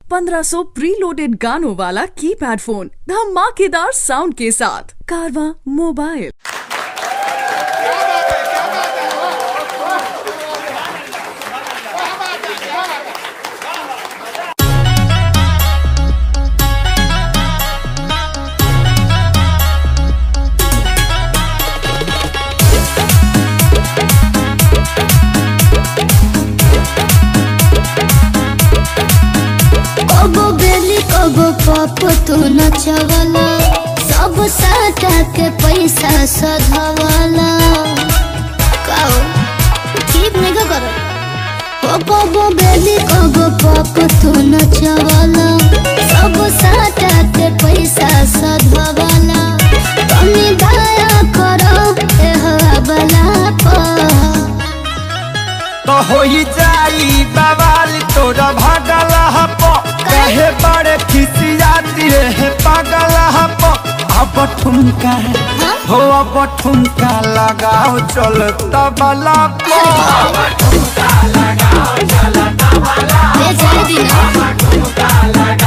1500 preloaded गानों वाला keypad phone धमाकेदार साउंड के साथ कारवा मोबाइल कबो बेली कबो पप तू नचवला सब साटा के पैसा सधवला काओ ठीक नहीं का करो ओ कबो बेली कबो पप तू नचवला सब साटा के पैसा सधवला कमी दया करो ए हवाला पर तो होई जाई बवाल तोरा भागल हप कहे बड़े खिसियाती रे पागल हप अब ठुमका हो अब ठुमका लगाओ चल तबला पो ले जाए दीना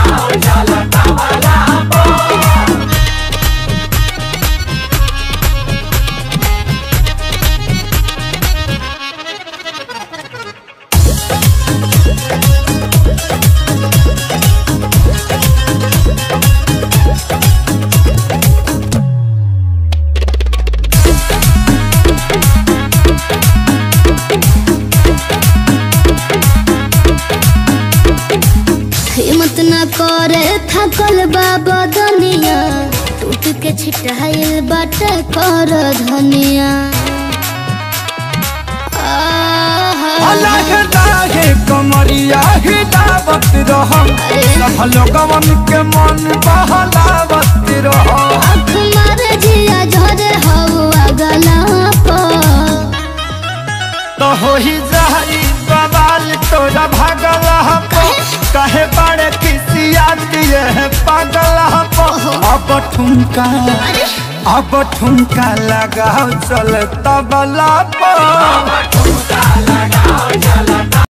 हिम्मत न करे थकल बाबा दुनिया टूट के छिटाइल बाटे कर धनिया आहा। अलग लागे कमरिया हिलावत रहो सब लोगवन के मन बहलावत रहो आँख मारे जिया झरे हवा गला पर तो होई जाई बवाल तोरा भागल हपो कहे बड़े किसिया दिए है पागल हपो अब ठुमका अब ठुमका लगाओ चल तबला पर